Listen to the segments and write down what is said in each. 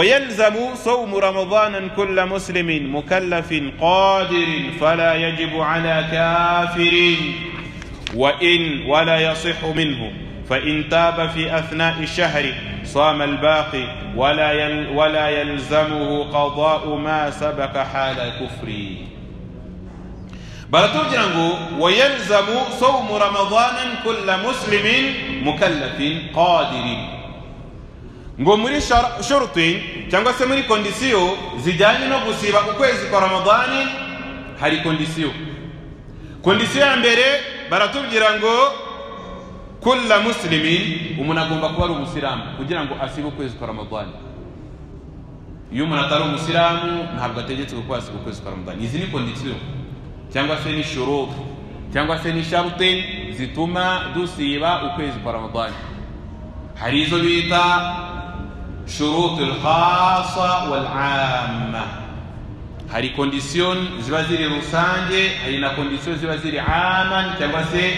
ويلزم صوم رمضان كل مسلم مكلف قادر فلا يجب على كافر وإن ولا يصح منه فإن تاب في أثناء الشهر صام الباقي ولا يل ولا يلزمه قضاء ما سبق حال كفره baratubwira ngo wayazamu sawumu ramadana kulla muslimin mukallafin qadirin ngo muri shoruti cyangwa se muri kondisiyo zijyanye no gusiba ukwezi kwa ramadani hari kondisiyo kondisiyo ya mbere baratubwira ngo kulla muslimin umuntu agomba kuba ari umusiramu kugira ngo asibe ukwezi kwa ramadani iyo umuntu atari umusiramu ntabwo ategetswe kuba asiba ukwezi kwa ramadani izi ni kondisiyo cyangwa se n'ishororo cyangwa se n'isharute zituma dusiba ukwezi kwa ramadani hari izo bita shurute lhasa walama hari kondisiyo ziba ziri rusange hari na kondisiyo ziba ziri aman cyangwa se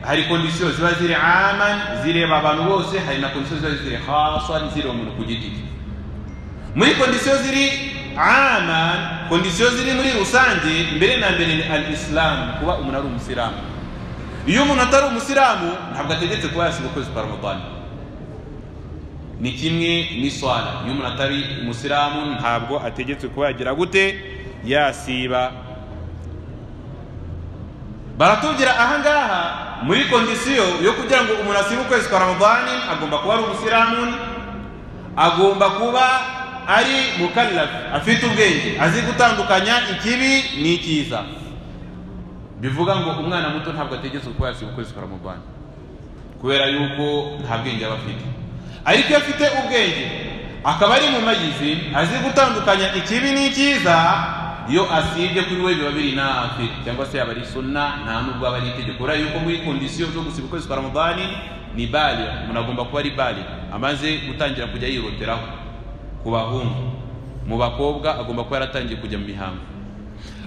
hari kondisiyo ziba ziri aman zireba abantu bose hari na kondisiyo ziba ziri hasa zireba umuntu ku giti cye muri kondisiyo ziri ama kondisiyo ziri muri rusange mbere na mbere ni al isilamu kuba umuntu ari umusiramu iyo umuntu atari umusiramu ntabwo ategetse kuba yasiba ukwezi kwa ramadani ni kimwe n'iswara iyo umuntu atari umusiramu ntabwo ategetse kuba yagira gute yasiba baratubwira ahangaha muri kondisiyo yo kugira ngo umuntu asibe ukwezi kwa ramadani agomba kuba ari umusiramu agomba kuba ari mukallafu afite ubwenge azi gutandukanya ikibi n'ikiza bivuga ngo umwana muto ntabwo ategetswe kuba yasiba ukwezi kwa ramadani kubera yuko nta bwenge aba afite ariko iyo afite ubwenge akaba ari mu mayizi azi gutandukanya ikibi n'ikiza iyo asibye kuri we biba biri nafi cyangwa se yaba ari suna nta nubwo aba ari itegeko kubera yuko muri kondisiyo zo gusiba ukwezi kwa ramadani ni bari umuntu agomba kuba ari bari amaze gutangira kujya yiroteraho ku bahungu mu bakobwa agomba kuba yaratangiye kujya mu mihango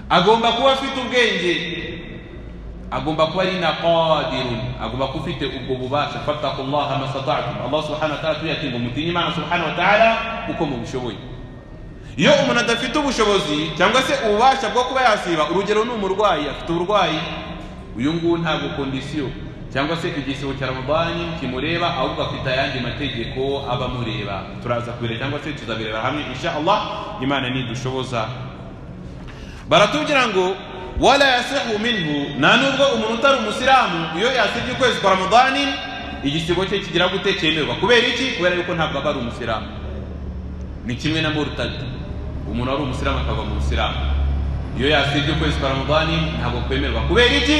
agomba kuba afite ubwenge agomba kuba ari na qadirun agomba kuba ufite ubwo bubasha fatakullaha masatatum allah subhanahu wa ta'ala tuyati ngo mutinye imana subhanahu wa ta'ala uko mubishoboye iyo umuntu adafite ubushobozi cyangwa se ububasha bwo kuba yasiba urugero ni umurwayi afite uburwayi uyu nguyu ntabwo kondisiyo cyangwa se igisibo cya ramadani kimureba ahubwo afite ayandi mategeko aba amureba turaza kubireba cyangwa se tuzabireba hamwe insha allah imana nidushoboza baratubwira ngo wala yasihu minhu nta nubwo umuntu utari umusiramu iyo yasibye ukwezi kwa ramadani igisibo cye kigira gute cyemerwa kubera iki kubera yuko ntabwo aba ari umusiramu ni kimwe na murutadi umuntu wari umusiramu akava mu busiramu iyo yasibye ukwezi kwa ramadani ntabwo kwemerwa kubera iki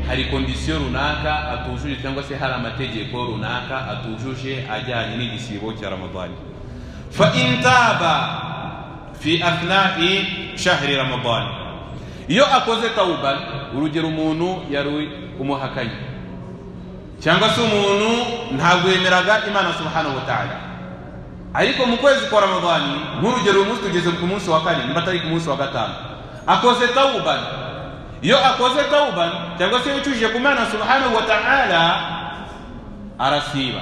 hari kondisiyo runaka atujuje cyangwa se hari amategeko runaka atujuje ajyanye n'igisibo cya ramadani fa intaba fi athnai shahri ramadani iyo akoze tawuba urugero umuntu yari umuhakanye cyangwa se umuntu ntabwo yemeraga imana subhanahu wa ta'ala ariko mu kwezi kwa ramadani nk'urugero umunsi tugeze ku munsi wa kane niba atari ku munsi wa gatanu akoze tawuba iyo akoze tawuba cyangwa se yicujije ku mwana subhanahu wa ta'ala arasiba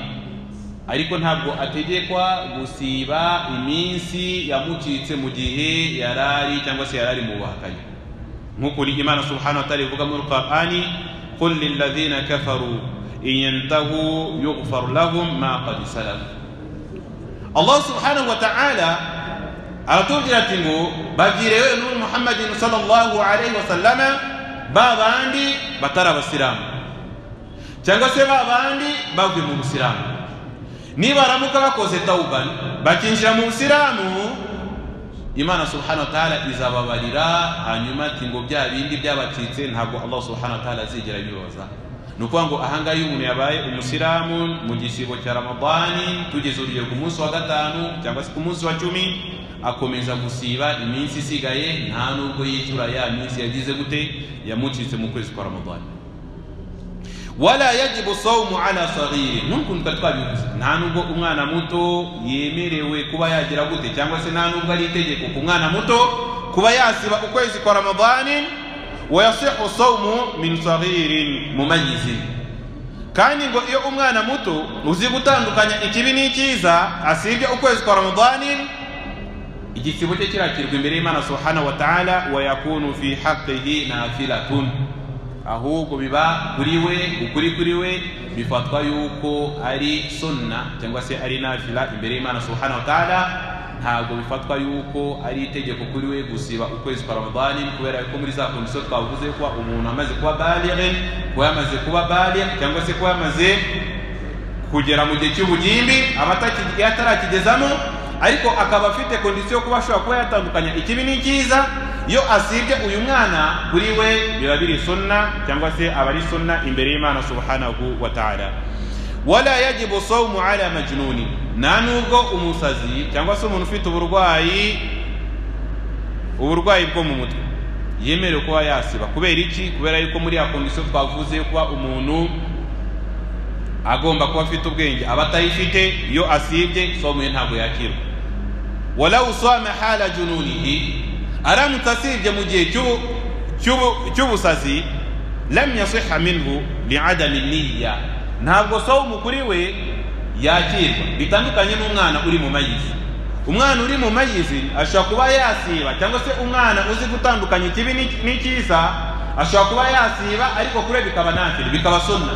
ariko ntabwo ategekwa gusiba iminsi yamucitse mu gihe yarari cyangwa se yarari mu buhakanyi nk'ukuri imana subhanahu wa ta'ala ivuga muri qur'ani قل للذين كفروا إن ينتهوا يغفر لهم ما قد سلف الله سبحانه وتعالى aratubwira ati ngo babwire yewe n'ubu muhammadin sallallahu alayhi wa sallama ba bandi batari abasilamu cyangwa se ba bandi bavuye mu busilamu nibaramuka bakoze tawubani bakinjira mu busilamu imana subhana wa ta'ala izababarira hanyuma ati ngo bya bindi byabacitse ntabwo allah subhana wa ta'ala azigera bibabaza ni ukuvuga ngo ahangaha iyo umuntu yabaye umusilamu mu gisibo cya ramadani tugeze urugero ku munsi wa gatanu cyangwa se ku munsi wa cumi akomeza gusiba iminsi isigaye nta nubwo yitura ya minsi yagize gute yamucitse mu kwezi kwa ramadani wala yajibu sawmu ala sagiri ntukunduka twabivuze nta nubwo umwana muto yemerewe kuba yagira gute cyangwa se nta nubwo ari itegeko ku mwana muto kuba yasiba ukwezi kwa ramadani wayasihu sawmu min sagirin mumayizi kandi ngo iyo umwana muto uzi gutandukanya ikibi n'icyiza asibye ukwezi kwa ramadani igisibo cye kirakirwa imbere y'imana subhanahu wa ta'ala wa yakunu fi haqqihi nafilatun ahubwo biba kuri we ukuri kuri we bifatwa yuko ari sunna cyangwa se ari nafila imbere y'imana subhanahu wa ta'ala ntabwo bifatwa yuko ari itegeko kuri we gusiba ukwezi kwa ramadani kubera ko muri za kondisiyo twavuze kuba umuntu amaze kuba balighe kuba yamaze kuba balighe cyangwa se kuba yamaze kugera mu gihe cy'ubugimbi aba ataki- atarakigezamo ariko akaba afite kondisiyo yo kuba ashobora kuba yatandukanya ikibi n'icyiza iyo asibye uyu mwana kuri we biba biri sunna cyangwa se aba ari sunna imbere y'imana subhanahu wa ta'ala wala yajibu sawmu ala majnuni nta nubwo umusazi cyangwa se umuntu ufite uburwayi uburwayi bwo mu mutwe yemerewe kuba yasiba kubera iki kubera yuko muri ya kondisiyo twavuze yo kuba umuntu agomba kuba afite ubwenge aba atayifite iyo asibye somo ye ntabwo yakirwa walawu sama hala jununihi aramutse asibye mu gihe cy'ubu- cy'ubu- cy'ubusazi lam yasiha minhu liadami niya ntabwo somo kuri we yakirwa bitandukanye n'umwana uri mu mayizi umwana uri mu mayizi ashobora kuba yasiba cyangwa se umwana uzi gutandukanya ikibi n'ic- n'icyiza ashobora kuba yasiba ariko kuri we bikaba nafiri bikaba sunna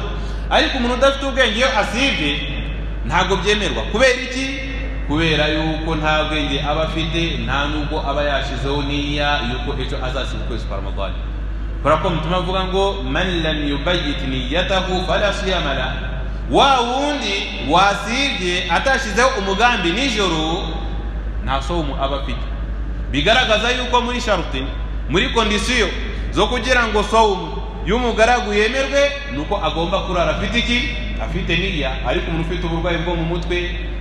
ariko umuntu udafite ubwenge iyo asibye ntabwo byemerwa kubera iki kubera yuko nta bwenge aba afite nta n'ubwo aba yashizeho niya yuko ejo azasiba ukwezi kwa ramadani kubera ko mutuma avuga ngo man lam yubayit niyatahu fala siyama la wa wundi wasibye atashyizeho umugambi nijoro nta somu aba afite bigaragaza yuko muri sharute muri kondisiyo zo kugira ngo somu y'umugaragu yemerwe ni uko agomba kurara afite iki afite niya ariko umuntu ufite uburwayi bwo mu mutwe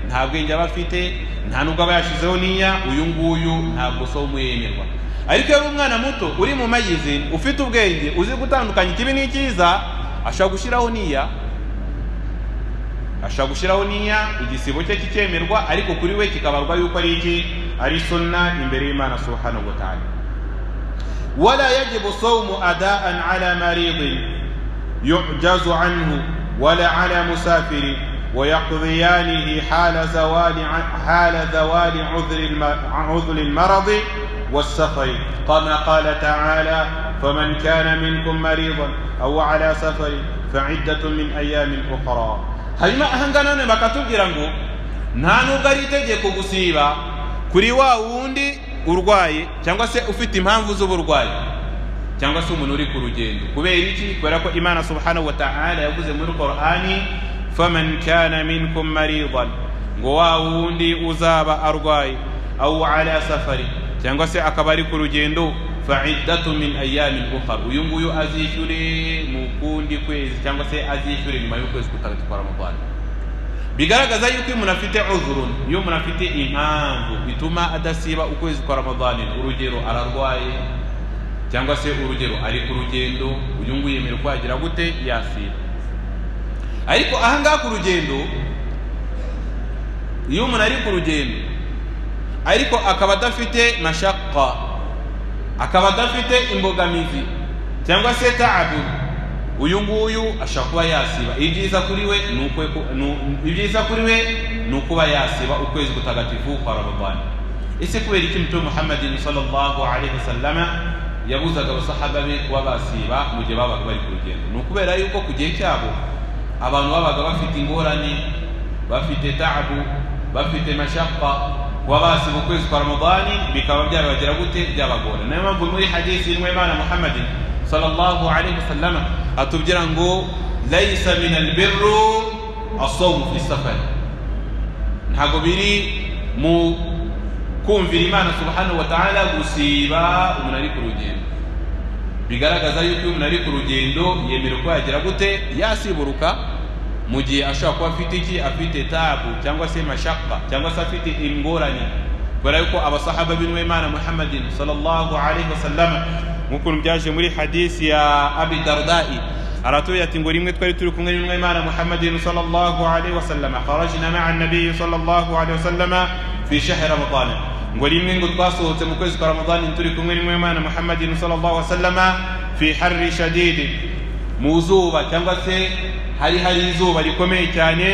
nta bwenge aba afite nta nubwo aba yashyizeho niya uyu nguyu ntabwo somu yemerwa ariko iyo ari umwana muto uri mu mayizi ufite ubwenge uzi gutandukanya ikibi n'icyiza ashobora gushyiraho niya ashobora gushyiraho niya igisibo cye kikemerwa ariko kuri we kikabarwa yuko ari iki ari sunna imbere y'imana subhanahu wa ta'ala wala yajibu sawmu adaan ala maridin yujazu anhu wala ala musafirin ويقضيانه حال زوال حال زوال عذر الم- عذر المرض والسفر كما قال تعالى فمن كان منكم مريضا او على سفر فعده من ايام اخرى hanyuma ahanga none bakatubwira ngo nta nubwo ari itegeko gusiba kuri wa wundi urwaye cyangwa se ufite impamvu z'uburwayi cyangwa se umuntu uri ku rugendo kubera iki kubera ko imana subhanahu wa ta'ala yavuze muri korani faman kana minkum maridan ngo wa wundi uzaba arwaye awu ala safari cyangwa se akaba ari ku rugendo fa'iddatu min ayamin ukhar uyu nguyu azishyure mu kundi kwezi cyangwa se azishyure nyuma y'ukwezi kutagatifu kwa ramadani bigaragaza yuko iyo umuntu afite uzurun iyo umuntu afite impamvu bituma adasiba ukwezi kwa ramadani urugero ararwaye cyangwa se urugero ari ku rugendo uyu nguyu yemerewe ko yagira gute yasiba ariko ahangaha ku rugendo iyo umuntu ari ku rugendo ariko akaba adafite mashaka akaba adafite imbogamizi cyangwa se taabu uyu nguyu ashobora kuba yasiba ibyiza kuri we ni uko- ni u- ibyiza kuri we ni ukuba yasiba ukwezi kutagatifu kwa ramadani ese kubera iki mtume muhammadin sallallahu alaihi wasallama yabuzaga abasahaba be kuba basiba mu gihe babaga bari ku rugendo ni ukubera yuko ku gihe cyabo abantu babaga bafite ingorane bafite taabu bafite mashaka kuba basiba ukwezi kwa ramadani bikaba byabagera gute byabagora niyo mpamvu muri hadisi y'intumwa y'imana muhammadin sallallahu alaihi wasallama atubwira ngo laisa min albirru asawmu fi safari ntabwo biri mu kumvira imana subhanahu wa ta'ala gusiba umuntu ari ku rugendo bigaragaza yuko iyo umuntu ari ku rugendo yemerewe ko yagira gute yasiburuka mu gihe ashobora kuba afite iki afite tabu cyangwa se mashaka cyangwa se afite ingorane kubera yuko abasahaba b'intumwa y'imana muhammadin sallallahu alaihi wasallam nk'ukuntu byaje muri hadisi ya abi dardai aratubwira ati ngo rimwe twari turi kumwe n'intumwa y'imana muhammadin sallallahu alaihi wasallam kharajna ma'a nabiyi sallallahu alaihi wasallam fi shahri ramadana ngo rimwe ngo twasohotse mu kwezi kwa ramadani turi kumwe n'imwe mana muhammadin sallallahu alaihi wasallama fi harri shadidi mu zuba cyangwa se hari hari izuba rikomeye cyane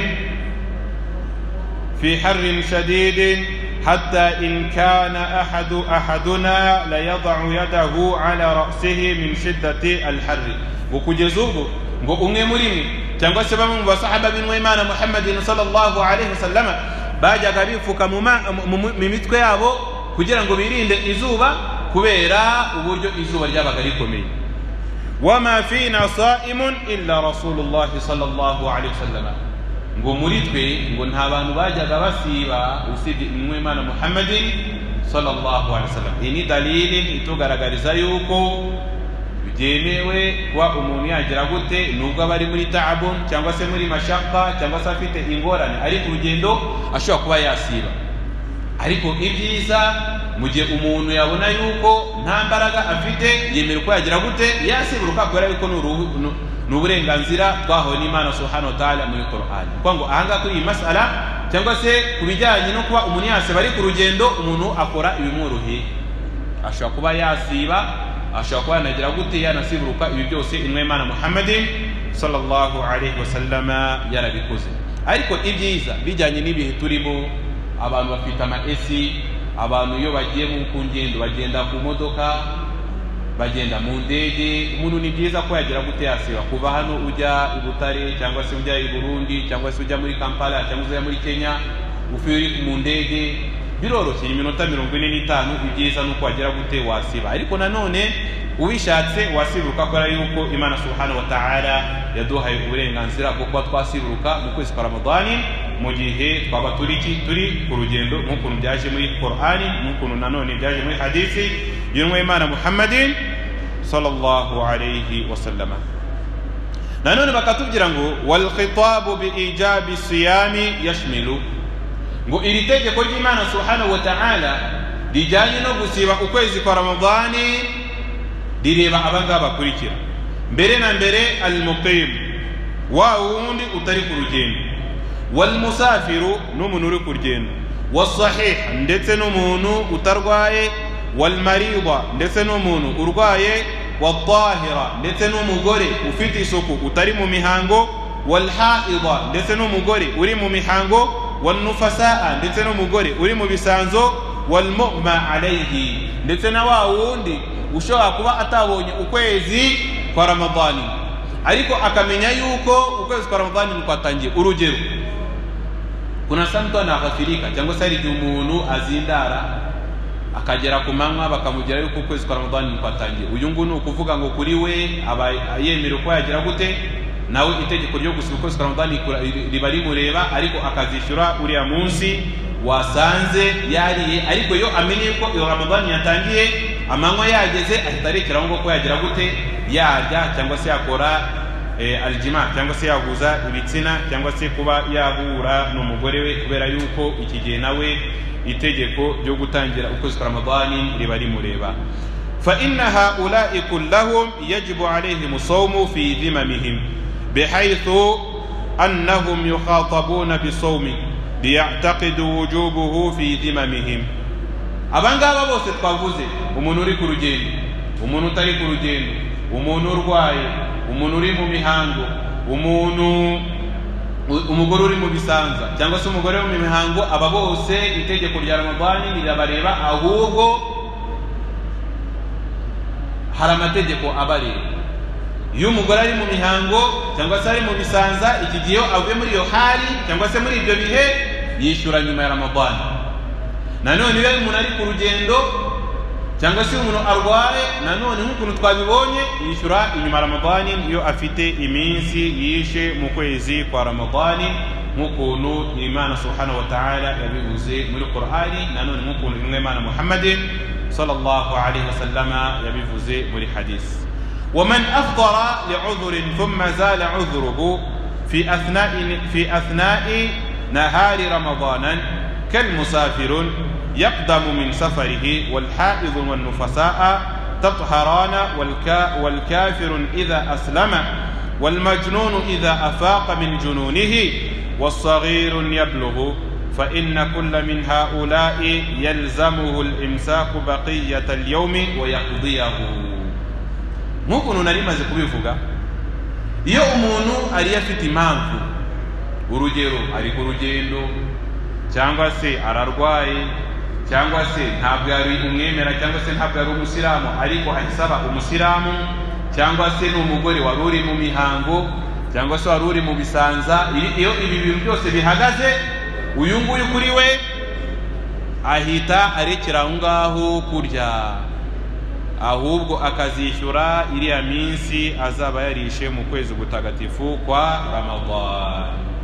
fi harrin shadidin حتى إن كان أحد أحدنا ليضع يده على رأسه من شدة الحر وكجزوب ngo umwe muri mwe cyangwa se bamwe mu basahaba b'inwimana muhammadin sallallahu alaihi wasallama bajyaga bipfuka mu ma- mu- mu- mu mitwe yabo kugira ngo birinde izuba kubera uburyo izuba ryabaga rikomeye wama fina saimun illa rasulullahi sallallahu alaihi wasallama ngo muri twe ngo nta bantu bajyaga basiba usibye intumwa y'imana muhammadin sallallahu alaihi wasallam iyi ni dalili itugaragariza yuko byemewe kuba umuntu yagira gute nubwo aba ari muri taabu cyangwa se muri mashaka cyangwa se afite ingorane ari ku rugendo ashobora kuba yasiba ariko ibyiza mu gihe umuntu yabona yuko nta mbaraga afite yemera uko yagira gute yasibura kubera yuko ni uruhu- nu- ni uburenganzira twahawe n'imana subhanahu wa ta'ala muri korani kuko ngo ahangaha kuri iyi masala cyangwa se ku bijyanye no kuba umuntu yasiba ari ku rugendo umuntu akora ibimworoheye ashobora kuba yasiba ashobora kuba yanagira gute yanasiburuka ibi byose intumwa y'imana muhammadin sallallahu alaihi wasallama yarabikoze ariko ibyiza bijyanye n'ibihe turimo abantu bafite ama esi abantu iyo bagiye mu ku ngendo bagenda ku modoka bagenda mu ndege umuntu ni byiza ko yagira gute yasiba kuva hano ujya i butare cyangwa se ujya i burundi cyangwa se ujya muri kampala cyangwa se ujya muri kenya uvuye uri mu ndege biroroshye iminota mirongo ine n'itanu ibyiza ni uko wagira gute wasiba ariko nanone ubishatse wasiburuka kubera yuko imana subhanahu wa ta'ala yaduhaye uburenganzira bwo kuba twasiburuka mu kwezi kwa ramadani mu gihe twaba turi ki turi ku rugendo nk'ukuntu byaje muri korani nk'ukuntu nanone byaje muri hadisi y'intumwa y'imana muhammadin sallallahu alayhi wasallama nanone bakatubwira ngo walkhitabu biijabi siyami yashmilu ngo iri tegeko ry'imana subhanahu wa ta'ala rijyanye no gusiba ukwezi kwa ramadani rireba abangaba bakurikira mbere na mbere almuqim wa wundi utari ku rugendo walmusafiru n'umuntu uri ku rugendo wasahih ndetse n'umuntu utarwaye walmarida ndetse n'umuntu urwaye watahira ndetse n'umugore ufite isuku utari mu mihango walhaida ndetse n'umugore uri mu mihango wanufasaa ndetse n'umugore uri mu bisanzo walmuma alayhi ndetse na wa wundi ushobora kuba atabonye ukwezi kwa ramadani ariko akamenya yuko ukwezi kwa ramadani nikwatangiye urugero kuna saa mtu anaghafirika cyangwa se hari igihe umuntu azindara akagera ku manywa bakamugira yuko ukwezi kwa ramadani nikwatangiye uyu nguyu ni ukuvuga ngo kuri we aba yemera uko yagira gute nawe itegeko ryo gusiba ukwezi kwa ramadani kura- ri- riba rimureba ariko akazishyura uriya munsi wasanze yariye ariko iyo amenye ko iyo ramadani yatangiye amanywa yageze ahita arekeraho ngo ko yagira gute yarya cyangwa se yakora eh, aljima cyangwa se yaguza ibitsina cyangwa se kuba yahura n'umugore we kubera yuko iki gihe nawe itegeko ryo gutangira ukwezi kwa ramadani riba rimureba فإن هؤلاء كلهم يجب عليهم الصوم في ذممهم بحيث أنهم يخاطبون بصوم ليعتقدوا وجوبه في ذممهم abangaba bose twavuze umuntu uri ku rugendo umuntu utari ku rugendo umuntu urwaye umuntu uri mu mihango umuntu u- umugore uri mu bisanza cyangwa se umugore wo mu mihango aba bose itegeko rya ramadani rirabareba ahubwo hari amategeko abareba iyo umugore ari mu mihango cyangwa se ari mu bisanza iki gihe iyo avuye muri iyo hari cyangwa se muri ibyo bihe yishyura nyuma ya ramadani nanone iyo umuntu ari ku rugendo cyangwa se umuntu arwaye nanone nk'ukuntu twabibonye yishyura inyuma ramadani iyo afite iminsi yishe mu kwezi kwa ramadani nk'ukuntu imana subhanahu wa ta'ala yabivuze muri korani nanone nk'ukuntu imwe imana muhammadin sallallahu alaihi wasallama yabivuze muri hadisi ومن أفطر لعذر ثم زال عذره في أثناء في أثناء نهار رمضان كالمسافر يقدم من سفره والحائض والنفساء تطهران والكا والكافر إذا أسلم والمجنون إذا أفاق من جنونه والصغير يبلغ فإن كل من هؤلاء يلزمه الإمساك بقية اليوم ويقضيه nk'ukuntu nari maze kubivuga iyo umuntu ariyo afite impamvu urugero ari ku rugendo cyangwa se ararwaye cyangwa se ntabwo yari umwemera cyangwa se ntabwo yari umusilamu ariko ahisaba umusilamu cyangwa se ni umugore wari uri mu mihango cyangwa se wari uri mu bisanza Iyo- iyo ibi bintu byose bihagaze uyu nguyu kuri we ahita arekera aho ngaho kurya ahubwo akazishyura iriya minsi azaba yarishe mu kwezi gutagatifu kwa ramadani